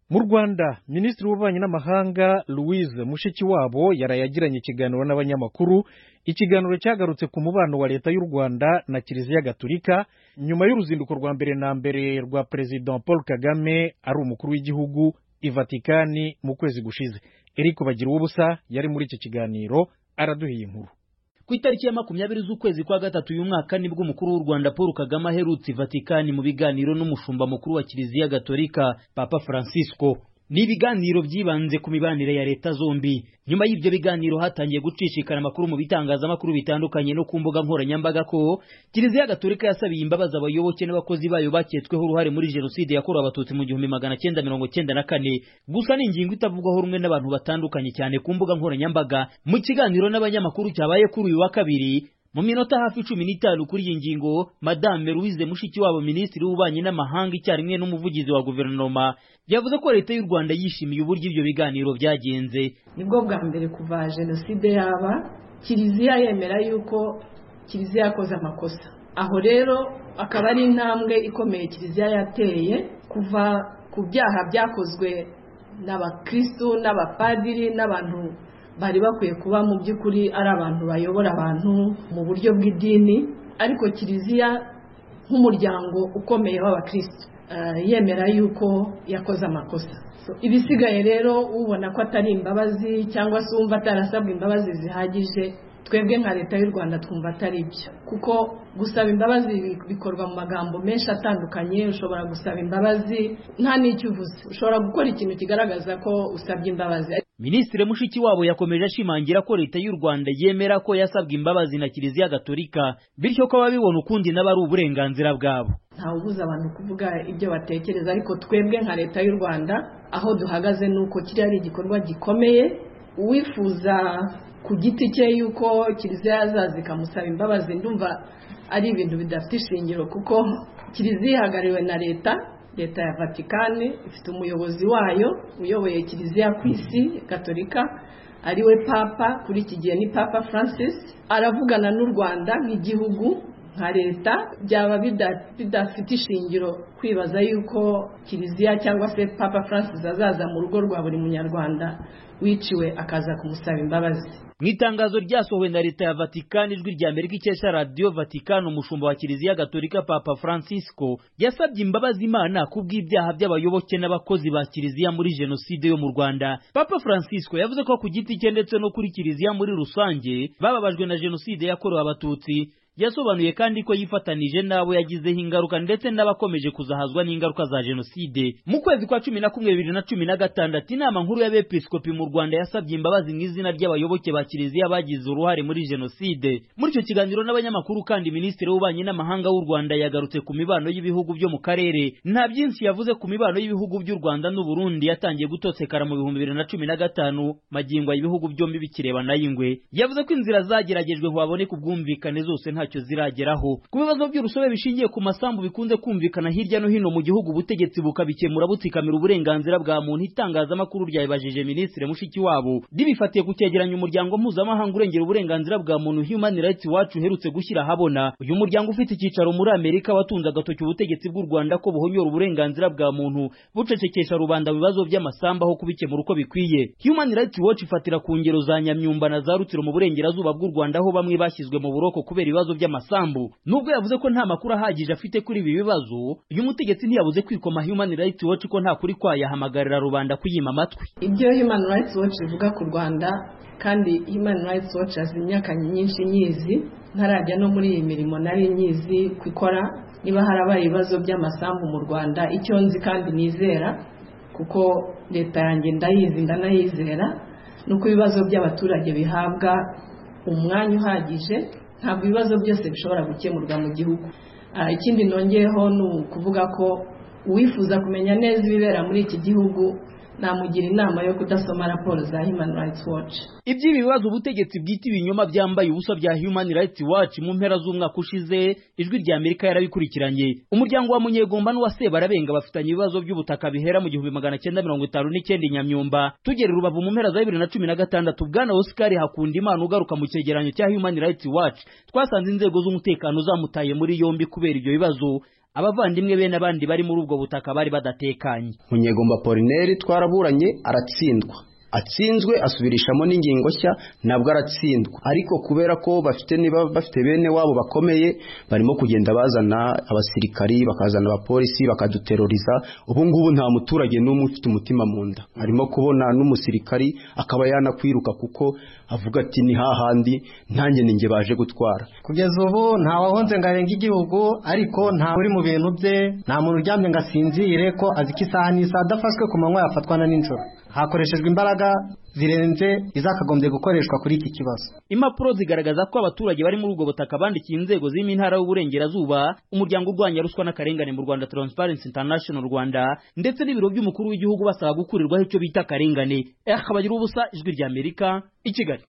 mu rwanda minisitiri w'ububanyi n'amahanga louise mushikiwabo yaraye agiranye ikiganiro n'abanyamakuru ikiganiro cyagarutse ku mubano wa leta y'u rwanda na kiliziya gatulika nyuma y'uruzinduko rwa mbere na mbere rwa perezida paul kagame ari umukuru w'igihugu i vatikani mu kwezi gushize eric bagira ubusa yari muri iki kiganiro araduhiye inkuru ku itariki ya makumyabiri z'ukwezi kwa gatatu uyu mwaka nibwo umukuru w'u rwanda paul kagame aherutse i vatikani mu biganiro n'umushumba mukuru wa kiliziya gatolika papa francisco ni ibiganiro byibanze ku mibanire ya leta zombi nyuma y'ibyo biganiro hatangiye gucishikana amakuru mu bitangazamakuru bitandukanye no ku mbuga nkoranyambaga ko kiliziya gatolika yasabiye imbabazi abayoboke n'abakozi bayo baketsweho uruhare muri jenoside yakorewe abatutsi mu gihumbi magana cyenda mirongo cyenda na kane gusa ni ingingo itavugwaho rumwe n'abantu batandukanye cyane ku mbuga nkoranyambaga mu kiganiro n'abanyamakuru cyabaye kuri uyu wa kabiri mu minota hafi cumi n'itanu kuri iyi ngingo madame louise mushikiwabo minisitiri w'ububanyi n'amahanga icyarimwe n'umuvugizi wa guverinoma yavuze ko leta y'u rwanda yishimiye uburyo ibyo biganiro byagenze nibwo bwa mbere kuva jenoside yaba kiliziya yemera yuko kiliziya yakoze amakosa aho rero akaba ari intambwe ikomeye kiliziya yateye kuva ku byaha byakozwe n'abakristu n'abapadiri n'abantu bari bakwiye kuba mu by'ukuri ari abantu bayobora abantu mu buryo bw'idini ariko kiliziya nk'umuryango ukomeye w'abakristo yemera yuko yakoze amakosa ibisigaye rero ubona ko atari imbabazi cyangwa se wumva atarasabwa imbabazi zihagije twebwe nka leta y'u rwanda twumva atari byo kuko gusaba imbabazi bikorwa mu magambo menshi atandukanye ushobora gusaba imbabazi nta n'icyo uvuze ushobora gukora ikintu kigaragaza ko usabye imbabazi minisitiri mushikiwabo yakomeje ashimangira ko leta y'u rwanda yemera ko yasabwa imbabazi na kiliziya gatolika bityo ko ababibona ukundi nabo ari uburenganzira bwabo ntawe ubuza abantu kuvuga ibyo batekereza ariko twebwe nka leta y'u rwanda aho duhagaze ni uko kiriya ari igikorwa gikomeye uwifuza ku giti cye yuko kiliziya yazaza ikamusaba imbabazi ndumva ari ibintu bidafite ishingiro kuko kiliziya ihagarariwe na leta leta ya vatikani ifite umuyobozi wayo uyoboye kiliziya ku isi gatolika ariwe papa kuri iki gihe ni papa francis aravugana n'u rwanda nk'igihugu nka leta byaba bidafite ishingiro kwibaza yuko kiliziya cyangwa se papa francis azaza mu rugo rwa buri munyarwanda wiciwe akaza kumusaba imbabazi mu itangazo ryasohowe na leta ya vatikani ijwi rya mbere ry'ikesha radiyo vatikani umushumba wa kiliziya gatolika papa francisco yasabye imbabazi imana ku bw'ibyaha by'abayoboke n'abakozi ba kiliziya muri jenoside yo mu rwanda papa francisco yavuze ko ku giti cye ndetse no kuri kiliziya muri rusange bababajwe na jenoside yakorewe abatutsi yasobanuye kandi ko yifatanije n'abo yagizeho ingaruka ndetse n'abakomeje kuzahazwa n'ingaruka za jenoside mu kwezi kwa cumi na kumwe bibiri na cumi na gatandatu inama nkuru y'abepiskopi mu rwanda yasabye imbabazi mu izina ry'abayoboke ba kiliziya bagize uruhare muri jenoside muri icyo kiganiro n'abanyamakuru kandi minisitiri w'ububanyi n'amahanga w'u rwanda yagarutse ku mibano y'ibihugu byo mu karere nta byinshi yavuze ku mibano y'ibihugu by'u rwanda n'uburundi yatangiye gutosekara mu bihumbi bibiri na cumi na gatanu magingo ibihugu byombi bikireba nay'ingwe yavuze ko inzira zageragejwe ngo haboneke ubwumvikane zose nta ntacyo zirageraho ku bibazo by'urusobe bishingiye ku masambu bikunze kumvikana hirya no hino mu gihugu ubutegetsi bukabikemura butsikamira uburenganzira bwa muntu itangazamakuru ryabibajije minisitiri mushikiwabo ribifatiye ku cyegeranyo umuryango mpuzamahanga urengera uburenganzira bwa muntu human rights wacu uherutse gushyira ahabona uyu muryango ufite icyicaro muri amerika watunze agatoki ubutegetsi bw'u rwanda ko buhonyora uburenganzira bwa muntu bucecekesha rubanda mu bibazo by'amasambu aho kubikemura uko bikwiye human rights watch ifatira ku ngero za nyamyumba na za rutsiro mu burengerazuba bw'u rwanda aho bamwe bashyizwe mu buroko kubera ibibazo by'amasambu nubwo yavuze ko nta makuru ahagije afite kuri ibi bibazo uyu mutegetsi ntiyabuze kwikoma Human Rights Watch ko nta kuri kwayahamagarira rubanda kuyima amatwi ibyo Human Rights Watch ivuga ku Rwanda kandi Human Rights Watch azi imyaka nyinshi nyizi ntarajya no muri iyi mirimo nari nyizi kwikora niba harabaye ibibazo by'amasambu mu Rwanda icyo nzi kandi nizera kuko leta yanjye ndayizi ndanayizera nuko ibibazo by'abaturage bihabwa umwanya uhagije ntabwo ibibazo byose bishobora gukemurwa mu gihugu ikindi nongeyeho ni ukuvuga ko uwifuza kumenya neza ibibera muri iki gihugu namugira inama yo kudasoma raporo za Human Rights Watch iby'ibi bibazo ubutegetsi bwita ibinyoma byambaye ubusa bya Human Rights Watch mu mpera z'umwaka ushize ijwi rya Amerika yarabikurikiranye umuryango wa Munyegomba n'uwa Sebarabenga bafitanye ibibazo by'ubutaka bihera mu gihumbi magana cyenda mirongo itanu n'icyenda Nyamyumba tugera rubavu mu mpera za bibiri na cumi na gatandatu bwana Oscar Hakundimana ugaruka mu cyegeranyo cya Human Rights Watch twasanze inzego z'umutekano zamutaye muri yombi kubera ibyo bibazo abavandimwe be n'abandi bari muri ubwo butaka bari badatekanye munyegomba polineri twaraburanye aratsindwa atsinzwe asubirishamo n'ingingo nshya nabwo aratsindwa ariko kubera ko bafite niba bafite bene wabo bakomeye barimo kugenda bazana abasirikari bakazana abapolisi bakaduteroriza ubu ngubu nta muturage n'umwe ufite umutima mu nda harimo kubona n'umusirikari akaba yanakwiruka kuko avuga ati ni hahandi ntanjye ninjye baje gutwara kugeza ubu nta wahonze ngo arenge igihugu ariko nta uri mu bintu bye nta muntu uryamye ngo asinzire ko azi ko isaha n'isaha adafashwe ku manywa yafatwa na nijoro hakoreshejwe imbaraga zirenze izakagombye gukoreshwa kuri iki kibazo impapuro zigaragaza ko abaturage bari muri ubwo butaka bandikiye inzego zirimo intara y'uburengerazuba umuryango urwanya ruswa n'akarengane mu rwanda transparency international rwanda ndetse n'ibiro by'umukuru w'igihugu basaba gukurirwaho icyo bita akarengane eh, abagira ubusa ijwi ry'amerika i kigali